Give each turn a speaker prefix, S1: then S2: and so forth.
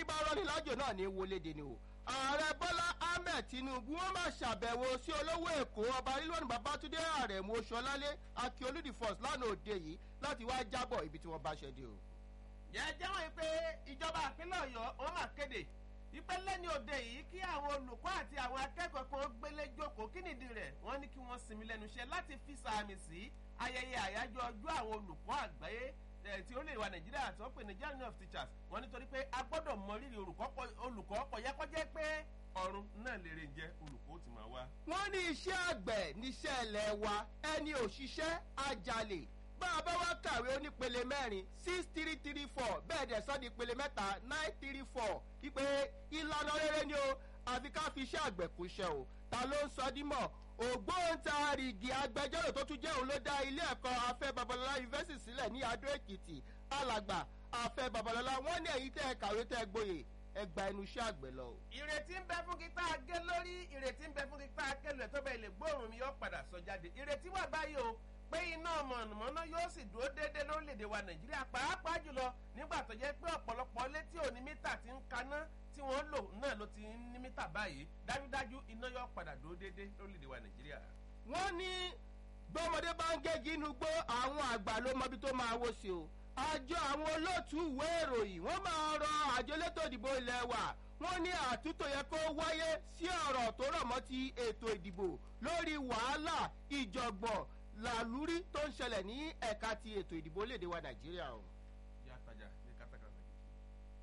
S1: bá rọ́ni lájò náà ní wọléde ni o ààrẹ bọ́lá ahmed tinubu wọn máa ṣàbẹ̀wò sí olówó èkó ọba rilwan babatunde àrẹ̀mú oṣuọlálé akíolúdì first lánàá òde yìí láti wá jábọ̀ ibi tí wọ́n bá ṣẹ́ dé o.
S2: jẹ́jẹ́ wọ́n pé ìjọba ìpínlẹ̀ ọ̀yọ́ wọ́n máa kéde ìpínlẹ̀ ní òde yìí kí àwọn olùkọ́ àti àwọn akẹ́kọ̀ọ́ kan gbélé jókòó kí nìdí rẹ̀ wọ́n ní kí wọ́n sinmi lẹ́nu iṣẹ́ láti fi sàmì sí ayẹyẹ àyájọ́ ọjọ́ àwọn olùkọ́ àgbáyé tí ó lè wà nàìjíríà tó ń pè ní journey of teachers wọ́n nítorí pé a gbọ́dọ̀ mọ rírì olùkọ́ kọ̀ yẹ kó jẹ́ pé ọ̀run náà lè rè jẹ́ olùkọ́ ti máa wá.
S1: wọ́n ní iṣẹ́ àgbẹ̀ níṣẹ́ ilẹ̀ wa ẹni òṣìṣẹ́ ajalè bá a bá wá kàwé onípele mẹ́rin six three three four bẹ́ẹ̀ dẹ̀ sọ́ di ìpele mẹ́ta nine three four wípé ìlànà rere ni o àfi ká fi iṣẹ́ àgbẹ̀ kú iṣẹ́ o ta ló ń sọ dímọ̀ ògbóǹtarìgì agbẹjọ́rò tó tún jẹ́ òun ló dá ilé ẹ̀kọ́ afẹ́ babalọ́lá yunifásitì sílẹ̀ ní adó èkìtì alàgbà afẹ́ babalọ́lá wọ́n ní èyí tẹ́ ẹ kàwé tẹ́ ẹ gboyè ẹ gba ẹnu iṣẹ́ àgbẹ̀ lọ.
S2: ìrètí ń bẹ fún kíkà gé lórí ìrètí ń bẹ fún kíkà kẹlẹ̀ tó bẹ́ẹ̀ lè gbóòórùn mi yóò padà sọ jáde ìrètí wà báyìí o pé iná mọ̀nàmọ́ná yóò sì dúró déédé lórílẹ̀‐èdè wa nàìjíríà pàápàá jùlọ nígbà tó jẹ́ pé ọ̀pọ̀lọpọ̀ létí òní mítà ti ń kaná tí wọ́n lò náà ló ti ń ní mítà báyìí dájúdájú iná yóò padà dúró déédé lórílẹ̀‐èdè wa nàìjíríà.
S1: wọ́n ní gbọ́mọdé bá ń gégi inú gbó àwọn àgbà ló mọbi tó máa wó sí o àjọ àwọn olóòtú ìwé ìròyìn wọ́n máa rọ àjọ elétò ìdìbò ilẹ̀ wa wọ́n ní àtúntò yẹ kó wáyé sí ọ̀rọ̀ tó rọ̀ mọ́ ti ètò ìdìbò lórí wàhálà ìjọ̀gbọ̀n làlúrí tó ń ṣẹlẹ̀ ní ẹ̀ka ti ètò ìdìbò léde wa nàìjíríà o.